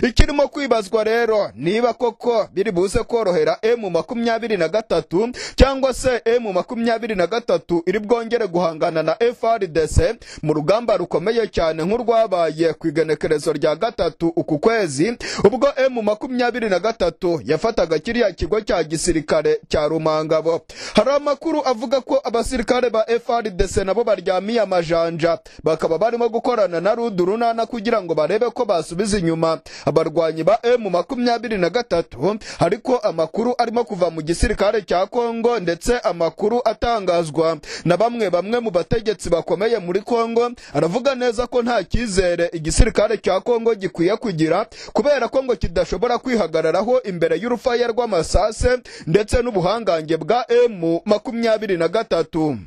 ikirimo kwibazwa rero niba koko biri buze korohera emu makumyabiri na gatatu cyangwa se emu makumyabiri na gatatu iri bwongere guhangana na frdc mu rugamba rukomeye cyane nk'urwabaye ku igenekerezo rya gatatu uku kwezi ubwo emu makumyabiri na gatatu yafataga kiriya kigo cya gisirikare cya rumangabo hari amakuru avuga ko abasirikare ba frdc nabo baryamiye amajanja bakaba barimo gukorana na rudu runana kugira ngo barebe ko basubiza inyuma abarwanyi ba emu makumyabiri na gatatu ariko amakuru arimo kuva mu gisirikare cya kongo ndetse amakuru atangazwa na bamwe bamwe mu bategetsi bakomeye muri kongo aravuga neza ko nta cyizere igisirikare cya kongo gikwiye kugira kubera ko ngo kidashobora kwihagararaho imbere y'urufaya rw'amasase ndetse n'ubuhangange bwa emu makumyabiri na gatatu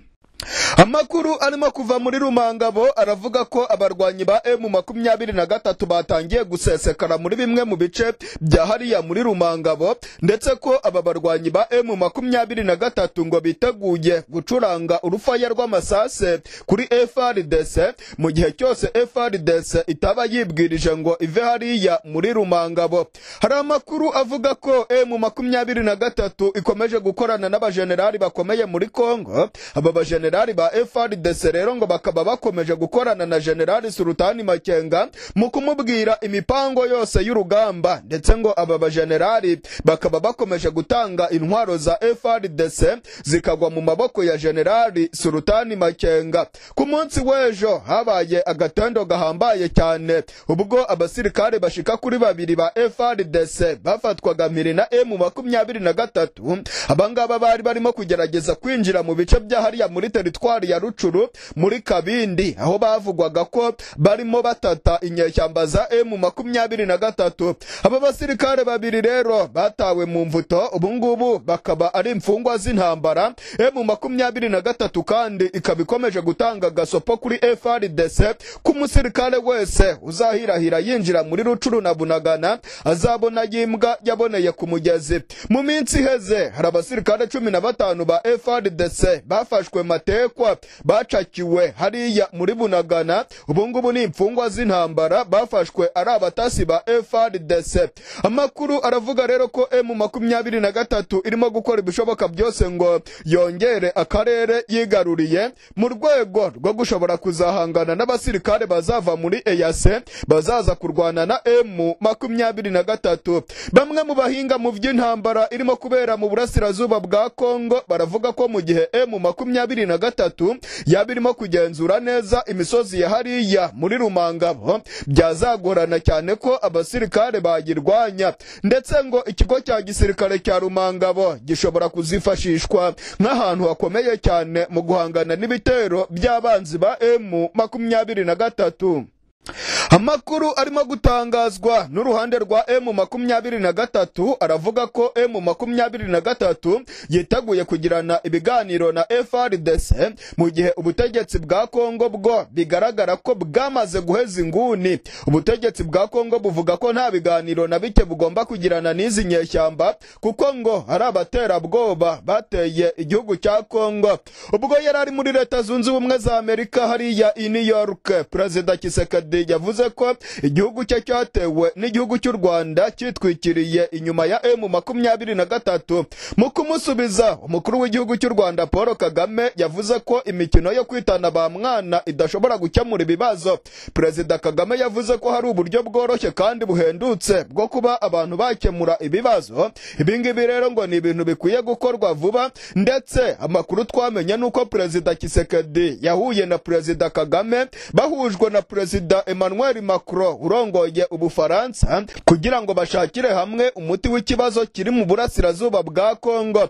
amakuru arimo kuva muri rumangabo aravuga ko abarwanyi ba emu makumyabiri na gatatu batangiye gusesekara muri bimwe mu bice bya hariya muri rumangabo ndetse ko aba barwanyi ba emu makumyabiri na gatatu ngo biteguye gucuranga urufaya rw'amasase kuri frdc mu gihe cyose frdc itaba yibwirije ngo ive hariya muri rumangabo hari amakuru avuga ko emu makumyabiri na gatatu ikomeje gukorana n'abajenerali bakomeye muri kongo aba bajenerali bajenerali ba FRDC rero ngo bakaba bakomeje gukorana na generali Sultani Makenga mu kumubwira imipango yose y'urugamba ndetse ngo aba bajenerali bakaba bakomeje gutanga intwaro za FRDC zikagwa mu maboko ya generali Sultani Makenga ku munsi w'ejo habaye agatendo gahambaye cyane ubwo abasirikare bashika kuri babiri ba FRDC bafatwaga mpiri na M makumyabiri na gatatu abangaba bari barimo kugerageza kwinjira mu bice bya hariya muri teritwari ya rucuru muri kabindi aho bavugwaga ko barimo batata inyeshyamba za emu makumyabiri na gatatu aba basirikare babiri rero batawe mu mvuto ubungubu bakaba ari imfungwa z'intambara emu makumyabiri na gatatu kandi ikaba ikomeje gutanga gasopo kuri frdc ko umusirikare wese uzahirahira yinjira muri rucuru na bunagana azabona yimbwa yaboneye ku mugezi mu minsi iheze hari abasirikare cumi na batanu ba frdc bafashwe matatu batekwa bacakiwe hariya muri bunagana ubungubu ni imfungwa z'intambara bafashwe ari abatasi ba frdc amakuru aravuga rero ko emu makumyabiri na gatatu irimo gukora ibishoboka byose ngo yongere akarere yigaruriye mu rwego rwo gushobora kuzahangana n'abasirikare bazava muri eyase bazaza kurwana na emu makumyabiri na gatatu bamwe mu bahinga mu by'intambara irimo kubera mu burasirazuba bwa kongo baravuga ko mu gihe emu makumyabiri na na gatatu yaba irimo kugenzura neza imisozi ya hariya muri rumangabo byazagorana cyane ko abasirikare bayirwanya ndetse ngo ikigo cya gisirikare cya rumangabo gishobora kuzifashishwa nk'ahantu hakomeye cyane mu guhangana n'ibitero by'abanzi ba emu makumyabiri na gatatu amakuru arimo gutangazwa n'uruhande rwa emu makumyabiri na gatatu aravuga ko emu makumyabiri na gatatu yiteguye kugirana ibiganiro na frdc mu gihe ubutegetsi bwa kongo bwo bigaragara ko bwamaze guheza inguni ubutegetsi bwa kongo buvuga ko nta biganiro na bike bugomba kugirana n'izi nyeshyamba kuko ngo ari abaterabwoba bateye igihugu cya kongo ubwo yari ari muri leta zunze ubumwe za amerika hariya i new york perezida kisekedi yavuze ko igihugu cye cyatewe n'igihugu cy'u rwanda cyitwikiriye inyuma ya emu makumyabiri na gatatu mu kumusubiza umukuru w'igihugu cy'u rwanda paul kagame yavuze ko imikino yo kwitana ba mwana idashobora gukemura ibibazo perezida kagame yavuze ko hari uburyo bworoshye kandi buhendutse bwo kuba abantu bakemura ibibazo ibingibi rero ngo ni ibintu bikwiye gukorwa vuba ndetse amakuru twamenye ni uko perezida kisekedi yahuye na perezida kagame bahujwe na perezida emmanuel macron urongoye ubufaransa kugira ngo bashakire hamwe umuti w'ikibazo kiri mu burasirazuba bwa kongo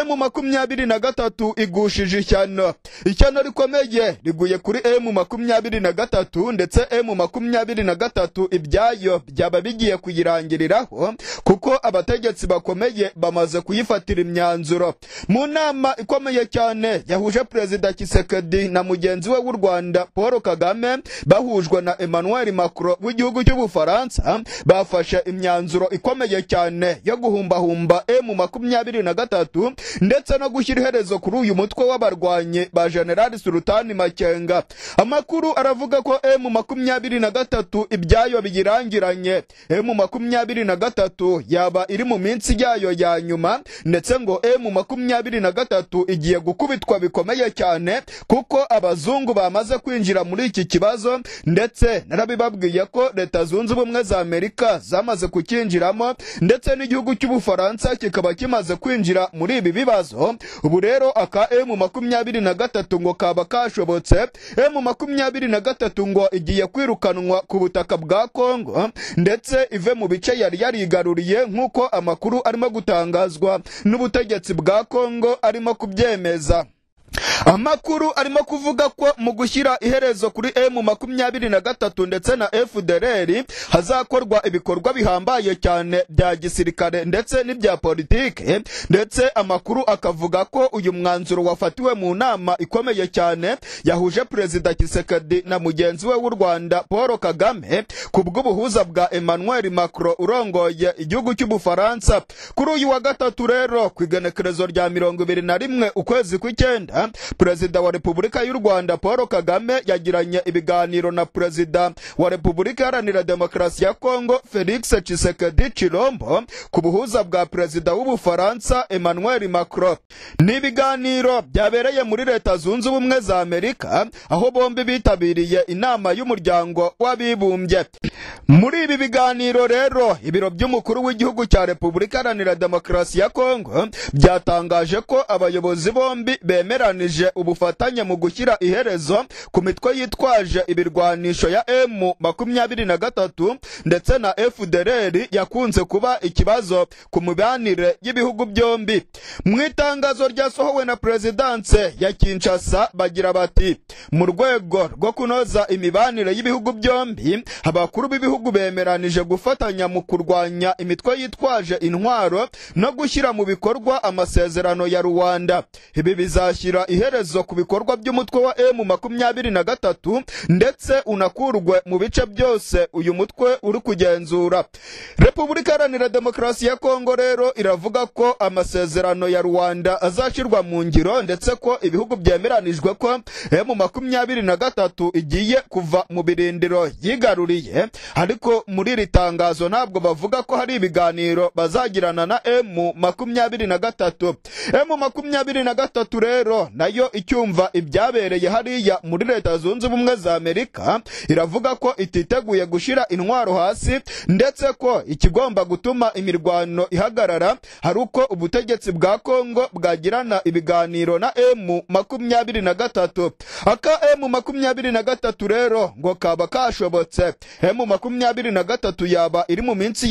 emu makumyabiri na gatatu igushije ishyano ishyano rikomeye riguye kuri emu makumyabiri na gatatu ndetse emu makumyabiri na gatatu ibyayo byaba bigiye kuyirangiriraho kuko abategetsi bakomeye bamaze kuyifatira imyanzuro mu nama ikomeye cyane yahuje perezida kisekedi na mugenzi we w'u rwanda paul kagame bahujwe na emmanuel macron w'igihugu cy'ubufaransa bafashe imyanzuro ikomeye cyane yo guhumbahumba emu makumyabiri na gatatu ndetse no gushyira iherezo kuri uyu mutwe w'abarwanyi ba generali sultani makenga amakuru aravuga ko emu makumyabiri na gatatu ibyayo biyirangiranye emu makumyabiri na gatatu yaba iri mu minsi yayo ya nyuma ndetse ngo emu makumyabiri na gatatu igiye gukubitwa bikomeye cyane kuko abazungu bamaze kwinjira muri iki kibazo ndetse narabibabwiye ko leta zunze ubumwe za amerika zamaze kucyinjiramo ndetse n'igihugu cy'ubufaransa kikaba kimaze kwinjira muri ibi bibazo ubu rero aka emu makumyabiri na gatatu ngo kaba kashobotse emu makumyabiri na gatatu ngo igiye kwirukanwa ku butaka bwa kongo ndetse ive mu bice yari yarigaruriye nk'uko amakuru arimo gutangazwa n'ubutegetsi bwa kongo arimo kubyemeza amakuru arimo kuvuga ko mu gushyira iherezo kuri emu makumyabiri na gatatu ndetse na efudereri hazakorwa ibikorwa bihambaye cyane bya gisirikare ndetse n'ibya politike ndetse amakuru akavuga ko uyu mwanzuro wafatiwe mu nama ikomeye cyane yahuje perezida kisekedi na mugenzi we w'u rwanda paul kagame ku bw'ubuhuza bwa emmanuel macron urongoye igihugu cy'ubufaransa kuri uyu wa gatatu rero ku igenekerezo rya mirongo ibiri na rimwe ukwezi kw'icyenda perezida wa repubulika y'u rwanda paul kagame yagiranye ibiganiro na perezida wa repubulika iharanira demokarasi ya kongo felix tshisekedi chilombo ku buhuza bwa perezida w'ubufaransa emmanuel macron ni ibiganiro byabereye muri leta zunze ubumwe za amerika aho bombi bitabiriye inama y'umuryango w'abibumbye muri ibi biganiro rero ibiro by'umukuru w'igihugu cya repubulika iharanira demokarasi ya kongo byatangaje ko abayobozi bombi bemerana byemeranije ubufatanye mu gushyira iherezo ku mitwe yitwaje ibirwanisho ya emu makumyabiri na gatatu ndetse na efudereri yakunze kuba ikibazo ku mibanire y'ibihugu byombi mu itangazo ryasohowe na perezidanse ya kinshasa bagira bati mu rwego rwo kunoza imibanire y'ibihugu byombi abakuru b'ibihugu bemeranije gufatanya mu kurwanya imitwe yitwaje intwaro no gushyira mu bikorwa amasezerano ya ruwanda ibi bizashyira iherezo ku bikorwa by'umutwe wa emu makumyabiri na gatatu ndetse unakurwe mu bice byose uyu mutwe uri kugenzura repubulika iharanira demokarasi ya kongo rero iravuga ko amasezerano ya rwanda azashyirwa mu ngiro ndetse ko ibihugu byemeranijwe ko emu makumyabiri na gatatu igiye kuva mu birindiro yigaruriye ariko muri iri tangazo ntabwo bavuga ko hari ibiganiro bazagirana na emu makumyabiri na gatatu emu makumyabiri na gatatu rero nayo icyumva ibyabereye hariya muri leta zunze ubumwe za amerika iravuga ko ititeguye gushyira intwaro hasi ndetse ko ikigomba gutuma imirwano ihagarara hari uko ubutegetsi bwa kongo bwagirana ibiganiro na emu makumyabiri na gatatu aka emu makumyabiri na gatatu rero ngo kaba kashobotse emu makumyabiri na gatatu yaba iri mu minsi